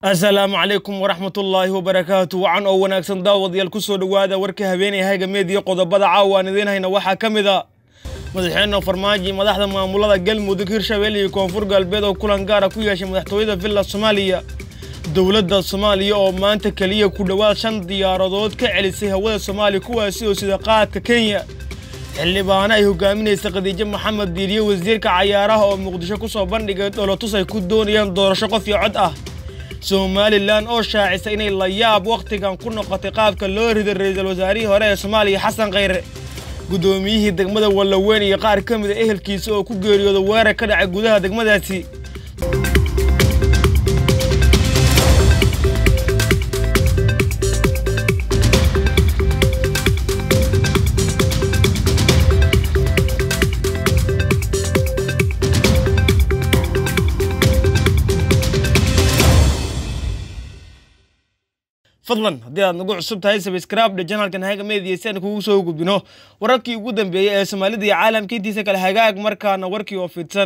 asalaamu calaykum waraxmatullaahi wabarakaatu wacan oo wanaagsan daawadayaal ku soo dhowaada warka habeenay haygameed iyo qodobada caawa aan idiin hayna waxaa ka mid a madaxweyne farmaajo madaxda maamulada galmudug hirshabelle iyo koonfur galbeed oo kulan gaara ku yeeshay madaxtooyada villa soomaaliya dowladda soomaaliya oo maanta keliya ku dhowaad shan diyaaradood ka celisay hawada soomaaliya kuwaasi oo sida qaadka kenya xildhibaano ay hogaaminaysa khadiijo maxamed diiriye wasiirka cayaaraha oo muqdisho ku soo bandhigay dholotus ay ku doonayaan doorasho qof iyo cod ah somalilan oo shaacisa inay la yaab wakhtigan ku noqotay qaabka loo riday ra-iisul wasaarihii hore ee soomaaliya xasan khayre guddoomiyihii degmada wallaweyn iyo qaar ka mid a ehelkiisa oo ku geeriyooda weerar ka dhacay gudaha degmadaasi fadlan haddii aad nagu cusub tahay sabskraibdha janalkan haga meediya si aan kugu soo gudbino wararkii ugu dambeeyey ee soomaalida iyo caalamka intiisa kale hagaag markaana warkii oo fidsan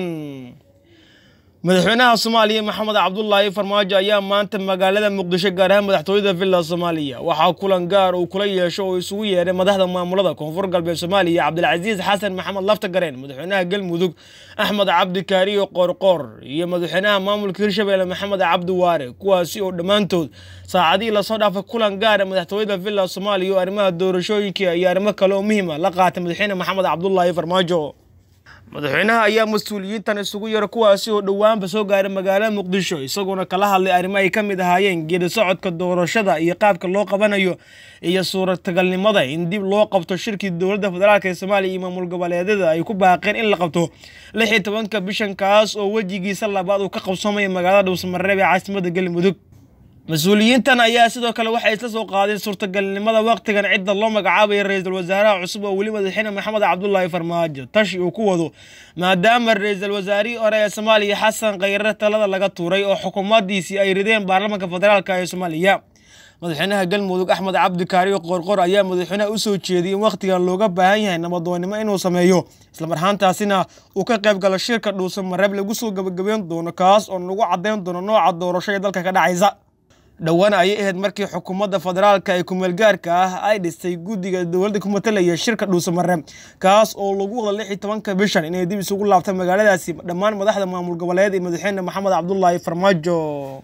madaxweynaha soomaaliya maxamed cabdulaahi farmaajo ayaa maanta magaalada muqdisho gaar ahaan madaxtooyada villa soomaaliya waxaa kulan gaar uu kula yeesho oo isugu yeedhay madaxda maamulada koonfur galbeed soomaaliya cabdilcasiis xasan maxamed laftagareen madaxweynaha galmudug axmed cabdi kaariyo qoorqoor iyo madaxweynaha maamulka hirshabelle maxamed cabdi waare kuwaasi oo dhammaantood saacadihii lasoo dhaafay kulan gaara madaxtooyada villa soomaaliya oo arrimaha doorashooyinka iyo arrimo kale oo muhiima la qaatay madaxweyne maxamed cabdulaahi farmaajo madaxweynaha ayaa mas-uuliyiintan isugu yara kuwaasi oo dhowaanba soo gaaray magaalada muqdisho isagoona kala hadlay arrimo ay ka mid ahaayeen geedi socodka doorashada iyo qaabka loo qabanayo iyo suuratagalnimada in dib loo qabto shirkii dowladda federaalk ee soomaaliya iyo maamul goboleedyada ay ku baaqeen in la qabto lix iyo tobanka bishan kaas oo wejigiisa labaad uu ka qabsoomaya magaalada dhuusamareeb ee caasimada galmudug mas-uuliyiintan ayaa sidoo kale waxay isla soo qaadeen suurtagalnimada wakhtigan cidda loo magacaabaya ra-iisul wasaaraha cusub oo weli madaxweyne maxamed cabdulaahi farmaajo tashi uu ku wado maadaama ra-iisul wasaarihii hore ee soomaaliya xasan khayre talada laga tuuray oo xukuumadiisii ay rideen baarlamaanka federaalk ee soomaaliya madaxweynaha galmudug axmed cabdi kaariyo qoorqoor ayaa madaxweynaha u soo jeediyey in wakhtigan looga baahan yahay nabadoonnimo inuu sameeyo islamarhaantaasina uu ka qayb galo shirka dhuusamareeb lagu soo gebagabeyn doono kaas oo nagu caddayn doono nooca doorasho ee dalka ka dhacaysa dhowaan ayay ahayd markii xukuumadda federaalka ee kumeelgaarka ah ay dhistay guddiga dowladda ku matalaya shirka dhuusamareeb kaas oo lagu wada lix iyo tobanka bishan inay dib isugu laabtay magaaladaasi dhammaan madaxda maamul goboleed iyo madaxweyne maxamed cabdulaahi farmaajo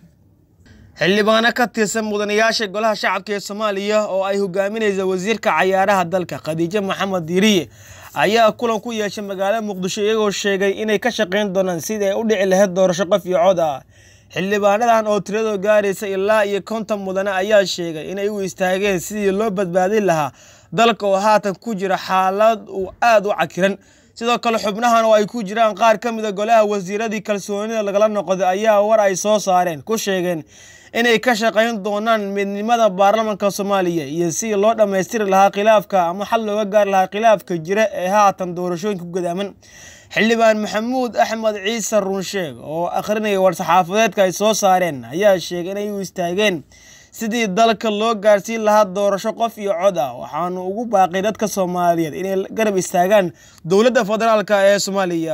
xildhibaano ka tirsan mudanayaasha golaha shacabka ee soomaaliya oo ay hogaaminaysa wasiirka cayaaraha dalka khadiijo maxamed diiriye ayaa kulan ku yeeshay magaalada muqdisho iyagoo sheegay inay ka shaqayn doonaan sidii ay u dhici lahayd doorasho qof iyo cod ah xildhibaanadan oo tiradoo gaaraysa ilaa iyo konton mudane ayaa sheegay inay u istaageen sidii loo badbaadin lahaa dalka oo haatan ku jira xaalad uu aada u cakiran sidoo kale xubnahan oo ay ku jiraan qaar ka mida golaha wasiiradii kalsoonida lagala noqday ayaa war ay soo saareen ku sheegeen inay ka shaqayn doonaan midnimada baarlamanka soomaaliya iyo sidii loo dhammaystiri lahaa khilaafka ama xal looga gaari lahaa khilaafka jira ee haatan doorashooyinka ku gadaaman xildhibaan maxamuud axmed ciise runsheeg oo akhrinaya war-saxaafadeedka ay soo saareen ayaa sheegay inay u istaageen sidii dalka loo gaarsiin lahaa doorasho qof iyo cod ah waxaanu ugu baaqay dadka soomaaliyeed inay garab istaagaan dowladda federaalk ee soomaaliya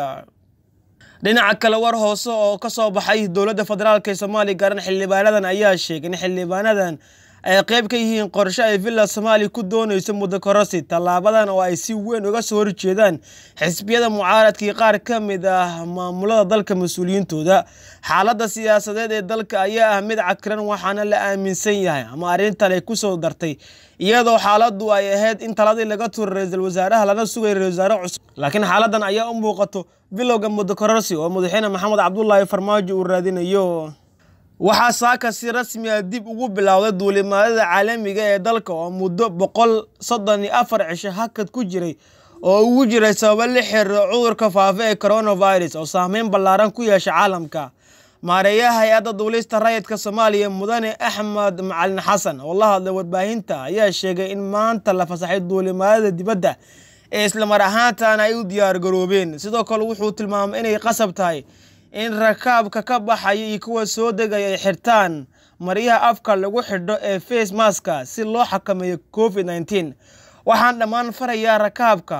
dhinaca kale war hoose oo ka soo baxay dowladda federaalk ee soomaaliya gaaran xildhibaanadan ayaa sheegay in xildhibaanadan ay qayb ka yihiin qorshe ay villa soomaaliya ku doonayso muddo korosi tallaabadan oo ay si weyn uga soo horjeedaan xisbiyada mucaaradkii qaar ka mid ah maamulada dalka mas-uuliyiintooda xaaladda siyaasadeed ee dalka ayaa ah mid cakiran waxaana la aaminsan yahay ama arrintan ay ku soo dartay iyadoo xaaladdu ay ahayd in taladii laga tuuray ra-iisul wasaaraha lana sugay ra-isul wasaare cusub laakiin xaaladan ayaa u muuqato bilowga muddo korosi oo madaxweyne maxamed cabdulaahi farmaajo uu raadinayo waxaa saaka si rasmi a dib ugu bilowday duulimaadada caalamiga ee dalka oo muddo boqol soddon iyo afar cisho hakad ku jiray oo ugu jiray sababo la xiriiro cudurka faafa ee coronavirus oo saameyn ballaaran ku yeesha caalamka maareeyaha hay-adda duulista rayidka soomaaliya mudane axmed macalin xasan oo la hadlay warbaahinta ayaa sheegay in maanta la fasaxay duulimaadada dibadda ee islamar ahaantan ay u diyaargaroobeen sidoo kale wuxuu tilmaamay inay qasab tahay in rakaabka ka baxaya iyo kuwa soo degaya ay xirtaan maryaha afka lagu xidho ee face maska si loo xakameeyo covid nneteen waxaan dhammaan farayaa rakaabka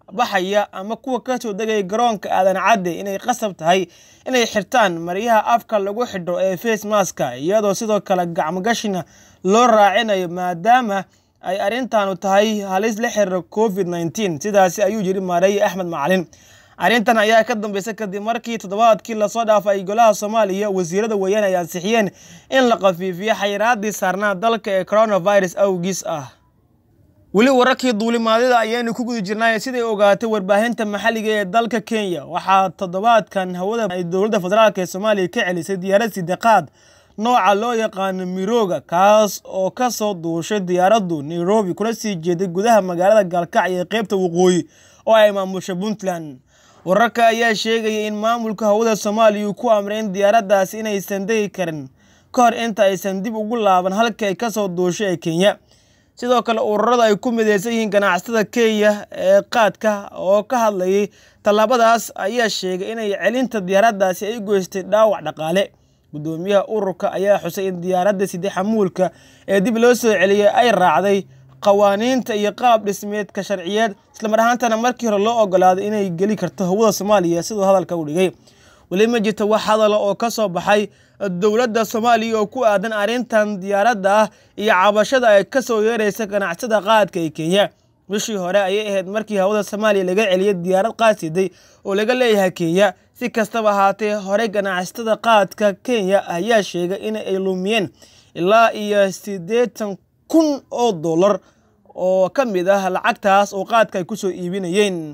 baxaya ama kuwa ka soo degaya garoonka aadan cadde inay qasab tahay inay xirtaan maryaha afka lagu xidho ee face maska iyadoo sidoo kale gacmogashina loo raacinayo maadaama ay arrintaanu tahay halis la xiriira covid nneteen sidaasi ayuu yiri maareeye axmed macalin arrintan ayaa ka dambeysay kadib markii toddobaadkii lasoo dhaafay ay golaha soomaaliya wasiirada weeyaan ay ansixiyeen in la khafiifiyo xayiraadii saarnaa dalka ee coronavirus awgiis ah weli wararkii duulimaadida ayaanu ku guda jirnay siday ogaatay warbaahinta maxalliga ee dalka kenya waxaa toddobaadkan hawada ay dowladda federaalk ee soomaaliya ka celisay diyaarad sideqaad nooca loo yaqaano mirooga kaas oo ka soo duushay diyaaraddu nairobi kuna sii jeeday gudaha magaalada gaalkacyo ee qeybta waqooyi oo ay maamusha puntland wararka ayaa sheegaya in maamulka hawada soomaaliya uu ku amray in diyaaraddaasi inaysan degi karin ka hor inta aysan dib ugu laaban halkii ay ka soo duushay ee kenya sidoo kale ururada ay ku mideysan yihiin ganacsatada kenya ee qaadka oo ka hadlayay tallaabadaas ayaa sheegay inay celinta diyaaraddaasi ay goystay dhaawac dhaqaale guddoomiyaha ururka ayaa xusay in diyaaradda side xamuulka ee dib loo soo celiyay ay raacday qawaaniinta iyo qaab dhismeedka sharciyeed islamar ahaantana markii hore loo ogolaaday inay geli karto hawada soomaaliya siduu hadalka u dhigay weli ma jirta wax hadala oo ka soo baxay dowladda soomaaliya oo ku aadan arrintan diyaaradda ah iyo cabashada ay ka soo yeeraysa ganacsada qaadka ee kenya bishii hore ayay ahayd markii hawada soomaaliya laga celiyay diyaarad qaadsiday oo laga leeyahay kenya si kastaba ahaatee horey ganacsatada qaadka kenya ayaa sheegay in ay lumiyeen ilaa iyo siddeetan kun oo dollar oo ka mid ah lacagtaas oo qaadka ay ku soo iibinayeen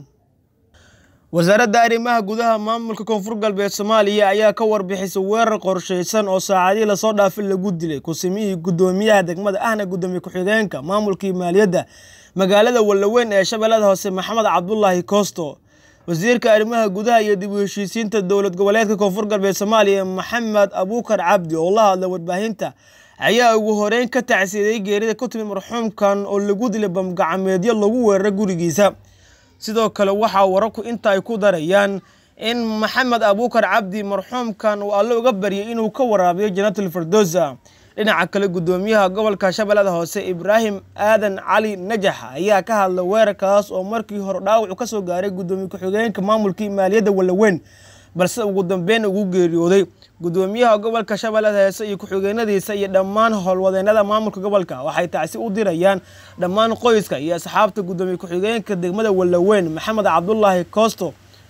wasaaradda arrimaha gudaha maamulka koonfur galbeed soomaaliya ayaa ka warbixisay weerar qorshaysan oo saacadii lasoo dhaafay lagu dilay kusimihii guddoomiyaha degmada ahna guddoomiye ku-xigeenka maamulkii maaliyadda magaalada wallaweyn ee shabeellada hoose maxamed cabdulaahi koosto wasiirka arrimaha gudaha iyo dib u heshiisiinta dowlad goboleedka koonfur galbeed soomaaliya maxamed abuukar cabdi oo la hadla warbaahinta ayaa ugu horeyn ka tacsiiday geerida ku timid marxuumkan oo lagu dilay bamgacmeedyo lagu weeraray gurigiisa sidoo kale waxaa wararku inta ay ku darayaan in maxamed abuukar cabdi marxuumkan uu alle uga baryay inuu ka waraabiyo jannatul firdowsa dhinaca kale guddoomiyaha gobolka shabeellada hoose ibraahim aadan cali najax ayaa ka hadlay weerarkaas oo markii hore dhaawacu ka soo gaaray guddoomiye ku-xigeenka maamulkii maaliyadda wallaweyn balse ugu dambeyn ugu geeriyooday guddoomiyaha gobolka shabeellada hoose iyo ku-xigeenadiisa iyo dhammaan howlwadeennada maamulka gobolka waxay tacsi u dirayaan dhammaan qoyska iyo asxaabta guddoomiye ku-xigeenka degmada wallaweyn maxamed cabdulaahi koosto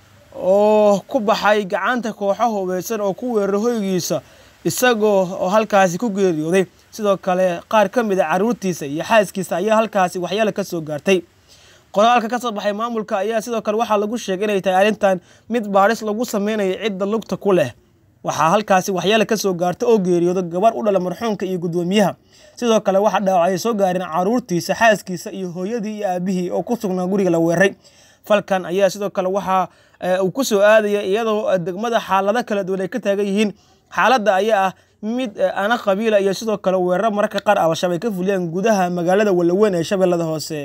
oo ku baxay gacanta kooxo hubeysan oo ku weeraray hoygiisa isagoo oo halkaasi ku geeriyooday sidoo kale qaar ka mid a caruurtiisa iyo xaaskiisa ayaa halkaasi waxyaala ka soo gaartay qoraalka ka soo baxay maamulka ayaa sidoo kale waxaa lagu sheegay inay tahay arrintan mid baadhis lagu sameynayo cidda lugta ku leh waxaa halkaasi waxyaala ka soo gaarta oo geeriyooda gabar u dhala marxuumka iyo guddoomiyaha sidoo kale waxaa dhaawacay soo gaareen caruurtiisa xaaskiisa iyo hooyadii iyo aabihii oo ku sugnaa guriga la weeraray falkan ayaa sidoo kale waxaa uu ku soo aadaya iyadoo degmada xaalado kala duwan ay ka taagan yihiin xaaladda ayaa ah mid ana qabiila iyo sidoo kale weeraro mararka qaar al-shabaab ay ka fuliyaan gudaha magaalada wallaweyn ee shabeellada hoose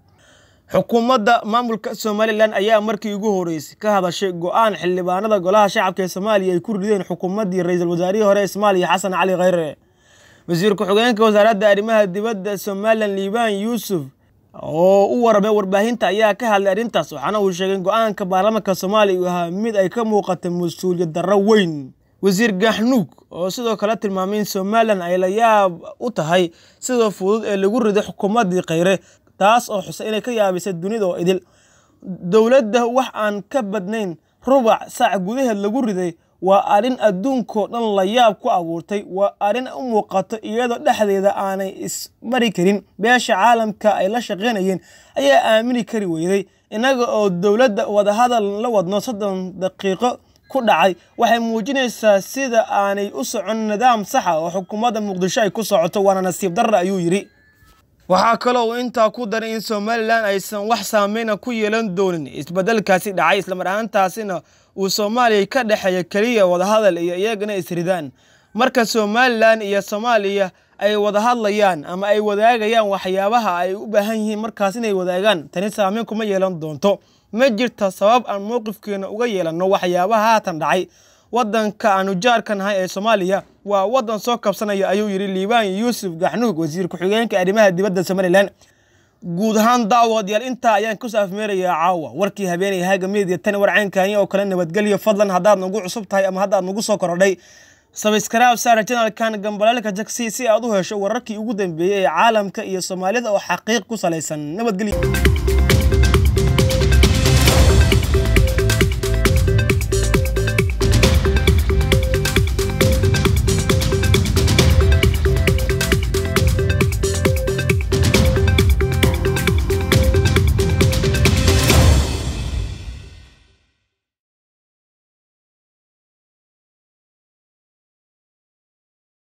xukuumadda maamulka somalilan ayaa markii ugu horeysay ka hadashay go-aan xildhibaanada golaha shacabka ee soomaaliya ay ku rideen xukuumaddii ra-iisul wasaarihii hore ee soomaaliya xasan cali khayre wasiir ku-xigeenka wasaaradda arrimaha dibadda somalilan liibaan yuusuf oo u waramay warbaahinta ayaa ka hadlay arrintaas waxaana uu sheegay go-aanka baarlamaanka soomaaliya uu ahaa mid ay ka muuqatay mas-uuliyad darro weyn wasiir gaxnuug oo sidoo kale tilmaamay in somalilan ay la yaab u tahay sida fudud ee lagu riday xukuumaddii khayre taas oo xusay inay ka yaabisay dunida oo idil dowladda wax aan ka badnayn rubac saac gudaheed lagu riday waa arrin adduunkoo dhan la yaab ku abuurtay waa arrin u muuqato iyadoo dhexdeeda aanay ismari karin beesha caalamka ay la shaqaynayeen ayaa aamini kari weyday innaga oo dowladda wadahadal la wadno soddon daqiiqo ku dhacay waxay muujinaysaa sida aanay u socon nidaam saxa oo xukuumadda muqdisho ay ku socoto waana nasiib darra ayuu yidhi waxaa kaloo uu intaa ku daray in somalilan aysan wax saameyna ku yeelan doonin isbeddelkaasi dhacay islamar ahaantaasina uu soomaaliya ka dhexeeya keliya wadahadal iyo iyagana isridaan marka somalilan iyo soomaaliya ay wada hadlayaan ama ay wadaagayaan waxyaabaha ay u baahan yihiin markaas inay wadaagaan tani saameyn kuma yeelan doonto ma jirta sabab aan mowqifkeena uga yeelanno waxyaabaha haatan dhacay waddanka aanu jaarka nahay ee soomaaliya waa waddan soo kabsanaya ayuu yidhi liibaan yuusuf gaxnuug wasiir ku-xigeenka arrimaha dibadda somalilan guud ahaan daawadayaal intaa ayaan ku saafmeerayaa caawa warkii habeenay haaga meediya tani warceenkaani oo kale nabadgelyo fadlan haddaad nagu cusub tahay ama haddaad nagu soo korodhay sabskraib saara janalkan gambalaalka jagsi si aad u hesho wararkii ugu dambeeyey ee caalamka iyo soomaalida oo xaqiiq ku salaysan nabadgelyo